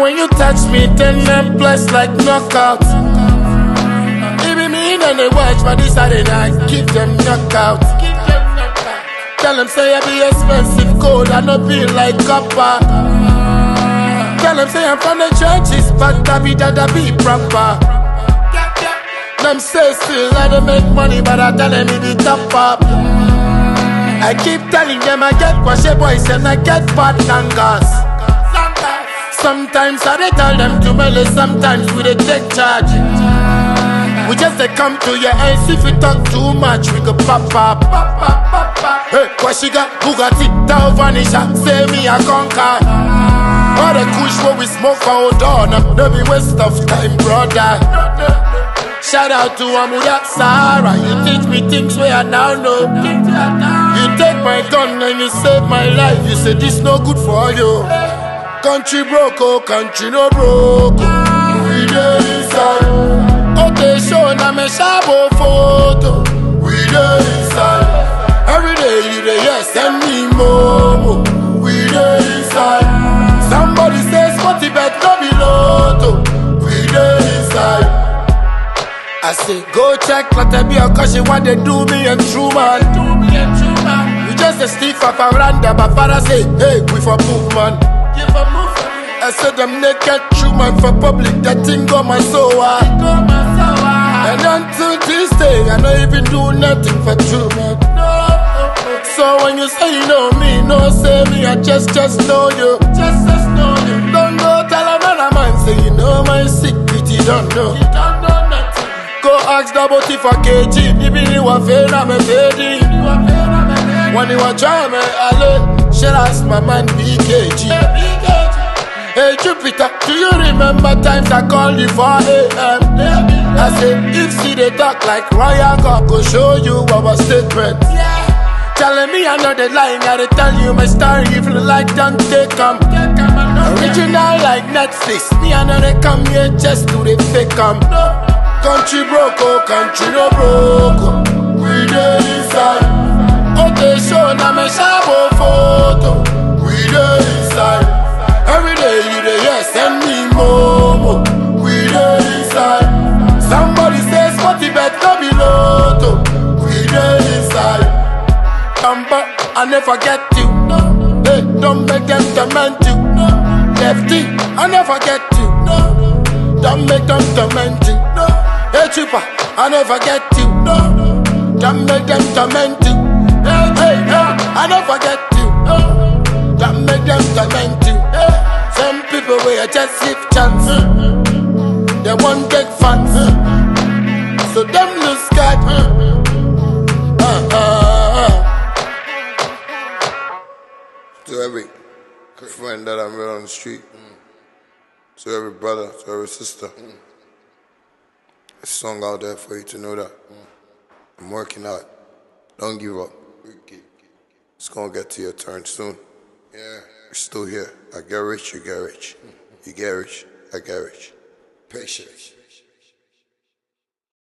when you touch me, then I'm blessed like knockout. Even me and they watch, but this are the night, keep them knockout. Tell them say I be expensive gold, I no be like copper. Tell them say I'm from the churches, but I be that I be proper. Them say still I don't make money, but I tell them it be top up. I keep telling them I get washe boys and I get bad tangas. Sometimes I dey tell them to melee, sometimes we dey take charge. We just dey come to your ends if you talk too much, we go pop up. Hey, what she got? Bugatti, Tao Vanisha, say me a conquer. All the kush what we smoke for hold on, no be waste of time, brother. Shout out to Amuda Sahara, you teach me things where I now know. You take my gun and you save my life, you say this no good for you. Country broke, oh, country no broke. oh. We dey inside. Okay, show na me shabo photo. We dey inside. Every day you dey hear send me momo. We dey inside. Somebody say sporty bet no be lotto. We dey inside. I say go check Latabia cause she want to do me and true man. Do me and true man. We just a stiff up around there, but father say, hey, we for move man. Give a move I said I'm naked true man for public, that thing got my soul. ah. And until this day, I don't even do nothing for true man. So when you say you know me, no say me, I just just know you. Just just know you. Don't go tell another man, say you know my secret, you don't know. You don't know nothing. Go ask the booty for KG, even you are fair, I'm a baby. When you are trying me, I shall ask my man BKG. Hey Jupiter, do you remember times I called you for AM? I said, if see they talk like Royal God, go show you our statement. Telling me I know the line, I dey tell you my story, even like don't take come. Original like Netflix, me I know they come here just to the fake come. Country broke, oh, country no broke. oh. We dey inside. Okay, show na me shabo photo. We dey inside. Every day you dey hear send me momo. We dey inside. Somebody say sporty bet no be lotto. We dey inside. Bamba, I never get you. Hey, don't make them torment you. Lefty, I never get you. Don't make them torment you. Hey, cheaper, I never get you. Don't make them torment you. Hey, hey, hey, I never get you. Don't make them torment you. Some people will just give chance. They won't take fans. So them lose God. Uh, uh, uh. To every friend that I met on the street, to every brother, to every sister, a song out there for you to know that I'm working hard. Don't give up. It's gonna get to your turn soon. Yeah, We're still here. I get rich, you get rich. You get rich, I get rich. patience.